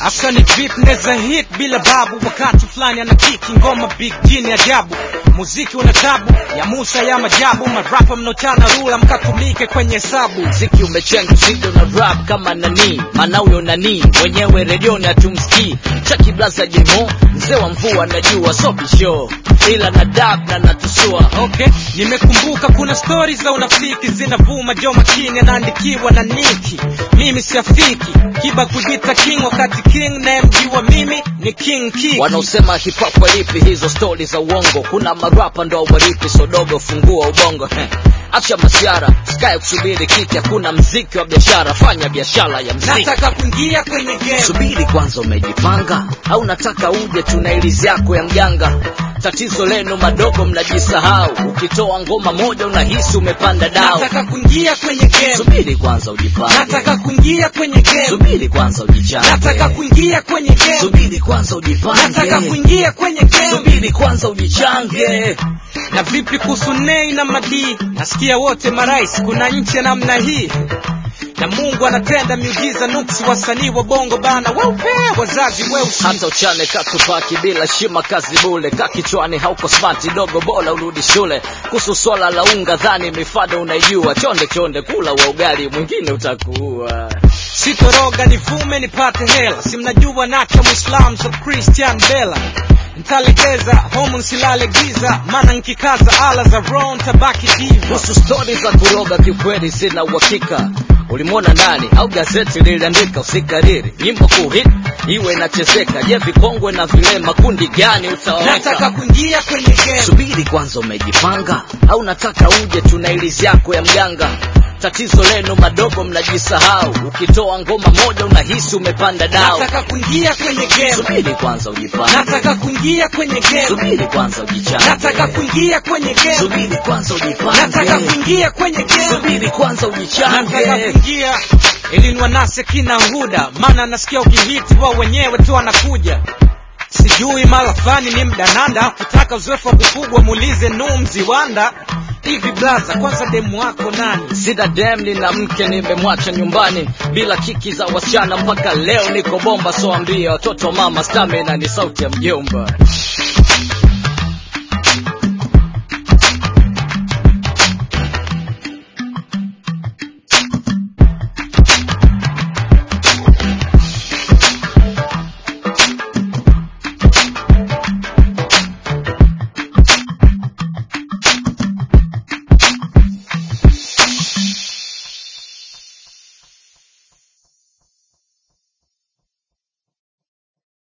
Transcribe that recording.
Asani drip neza hit bila babu, wakati fulani ana kiki ngoma big jini ajabu. Muziki una tabu ya Musa ya majabu, marapa mnochana rula mkatumike kwenye hesabu. mziki umechenga sido na rap kama nani maana huyo nani mwenyewe redioni hatumsikii chaki blaza jemo mzee wa mvua najua sobisho ila na dab na natusua Okay, nimekumbuka kuna stori za unafiki zinavuma, jo makini anaandikiwa na Niki. Mimi siafiki kiba kujita king, wakati king nayemjua mimi ni king Kiki. wanaosema hip hop walipi hizo stori za uongo kuna marapa ndo waripi sodogo fungua ubongo Heh. acha masiara sikae kusubiri kiki hakuna mziki wa biashara fanya biashara ya mziki nataka kuingia kwenye game. subiri kwanza umejipanga au nataka uje tuna ilizi yako ya mganga tatizo lenu madogo mnajisahau ukitoa ngoma moja unahisi umepanda dao Nataka kuingia kwenye game. subiri kwanza ujipange Nataka kuingia kwenye game. subiri kwanza Nataka ujichange kuingia kwenye game. subiri kwanza Nataka ujipange kuingia kwenye game. subiri kwanza ujichange Na vipi kuhusu Nei na Madii? Nasikia wote marais, kuna nchi ya namna hii na Mungu anatenda miujiza nuksi, wasanii wa bongo bana weupe, wazazi weusi. hata uchane katupaki bila shima kazi bule ka kichwani hauko smart dogo bora urudi shule kuhusu swala la unga dhani mifado unaijua chonde chonde kula wa ugali mwingine utakuua Sitoroga nivume nipate hela, si mnajua nacha Muislam so Christian Bella ntalegeza homu nsilale giza, maana nkikaza ala za roho ntabaki diva. kuhusu stori za kuroga kiukweli sina uhakika ulimwona nani au gazeti liliandika usikariri nyimbo kuhit iwe inachezeka je vikongwe na vilema kundi gani Nataka utaweka kuingia kwenye game. subiri kwanza umejipanga au nataka uje tuna ilizi yako ya mganga tatizo lenu madogo mnajisahau ukitoa ngoma moja unahisi umepanda dao Nataka kuingia kwenye game. subiri kwanza ujipange Nataka kuingia kwenye game. subiri kwanza Nataka ujichange kuingia kwenye game. subiri kwanza Nataka ujipange kuingia kwenye game. subiri kwanza Nataka ujichange kuingia ili niwanase kina Huda, maana nasikia ukihiti wao wenyewe tu wanakuja. Sijui mara fani ni mdananda, kutaka uzoefu wa kufugwa muulize Nuh Mziwanda. Hivi blaza, kwanza demu wako nani? sina dem nina mke nimemwacha nyumbani bila kiki za wasichana mpaka leo niko bomba soambia watoto mama stamina ni sauti ya mjomba